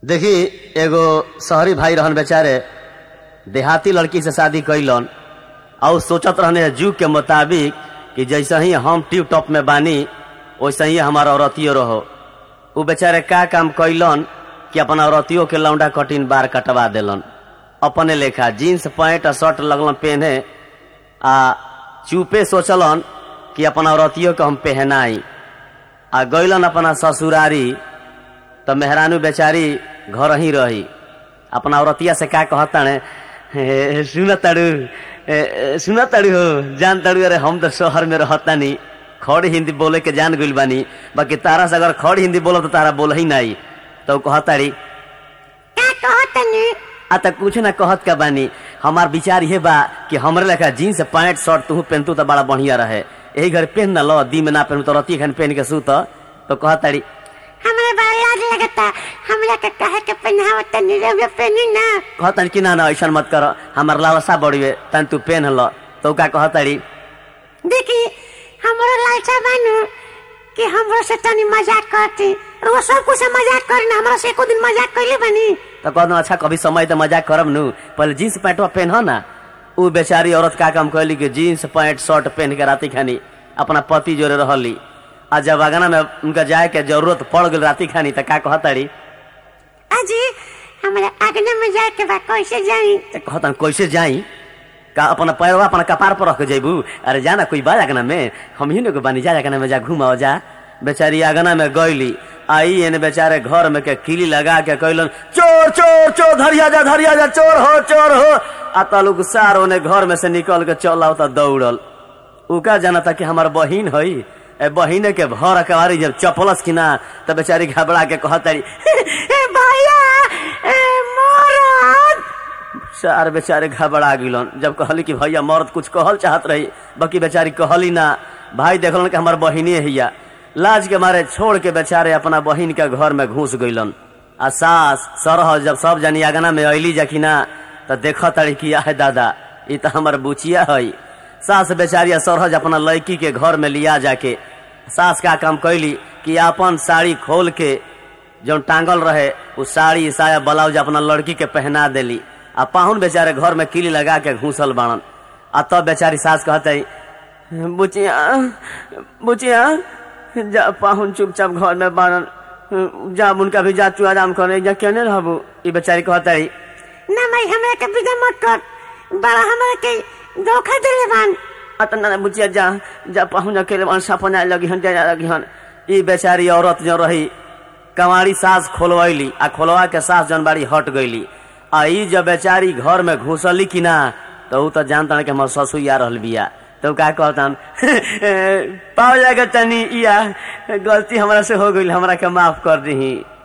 देखी एगो शहरी भाई रहन बेचारे देहाती लड़की से शादी कैलन और सोचत रहने जुग के मुताबिक कि जैसे ही हम टिप टॉप में बानी वैसे ही हमारा औरतियो रहो उ बेचारे का काम कैलन कि अपन औरतियों के लौंडा कटिन बार कटवा देलन अपने लेखा जीन्स पैंट आ शर्ट लगलन पहने आ चुपे सोचलन कि अपन औरतियों के हम पहनाई आ गैलन अपना ससुरारी तो मेहरानू बेचारी घर ही रही अपना औरतिया से का कहता ने सुन ताड़ू सुन ताड़ू हो जान ताड़ू अरे हम तो शहर में रहता नहीं खड़ी हिंदी बोले के जान गइल बानी बाकी तारा से अगर खड़ी हिंदी बोलो तो तारा बोल ही नहीं तो कहताड़ी का कहतनी आ त कुछ ना कहत का बानी हमार विचार ये बा कि हमरे लेखा जीन्स पैंट शर्ट तू पहनतू तो बड़ा बढ़िया रहे यही घर पहन ना लो दी में ना पहनू तो रती खन पहन के सूत तो कहताड़ी हमरा बड़ा लाज लगता हमरा के कहे के पहनावत तनी रउआ पहनी ना कहतन कि ना ना ऐसा मत कर हमार लालसा बढ़िए तन तू पेन ल तो का कहताड़ी देखी हमरो लालसा बानू कि हमरो से तनी मजाक करती रउआ सब कुछ से मजाक करी ना हमरा से एको दिन मजाक कइले बानी तो कहना अच्छा कभी समय तो मजाक करब नु पहले जीन्स पैंटवा पहन ना उ बेचारी औरत का काम कहली कि जीन्स पैंट शर्ट पहन के राती खानी अपना पति जोरे रहली आ जब अगना में उनका जाए के जरूरत पड़ गई राती खानी तो का कहताड़ी अजी हमरा आगना में जाए के बा कैसे जाई तो कहतन कैसे जाई का अपना पैरवा अपना कपार पर रख के जेबू अरे जाना कोई बा अगना में हम ही ने बानी जा अगना में जा घुमाओ जा बेचारी अगना में गईली आई एने बेचारे घर में के किली लगा के कहलन चोर चोर चोर धरिया जा धरिया जा चोर हो चोर हो आ तलुक सार ओने घर में से निकल के चल आवता दौड़ल उ का जाना था कि हमार बहिन हई ए बहिने के भर अकबारी जब चपलस की ना तब बेचारी घबरा के कहतारी ए भैया ए मोरद सार बेचारे घबरा गिलन जब कहली कि भैया मर्द कुछ कहल चाहत रही बाकी बेचारी कहली ना भाई देखलन कि हमार बहिने हिया लाज के मारे छोड़ के बेचारे अपना बहिन के घर में घुस गइलन आ सास सरह जब सब जनी आगना में अली जखिना तो देख तड़ी कि है दादा ई तो हमार बुचिया है सास बेचारी सरहज अपना लड़की के घर में लिया जाके सास का काम कैली कि अपन साड़ी खोल के जो टांगल रहे वो साड़ी साया ब्लाउज अपना लड़की के पहना देली आ पाहुन बेचारे घर में किली लगा के घूसल बाड़न आ तब बेचारी सास कहते बुचिया बुचिया जा पाहुन चुपचाप घर में बाड़न जा उनका भी जा तू आराम करे जा केने रहबू ई बेचारी कहते ना भाई हमरा के विदा मत कर बड़ा हमरा के धोखा देले बान अतना ना बुचिया जा जा पाहुन अकेले बाड़न सपना लगी हन जा लगी हन ई बेचारी औरत जो रही कमारी सास खोलवैली आ खोलवा के सास जन बाड़ी हट गईली आ ई जब बेचारी घर में घुसली कि ना तो ऊ तो जानता कि हमार ससुर आ रहल बिया तो का कहतन पाओ जाएगा तनी इया गलती हमरा से हो गई हमरा के माफ कर दही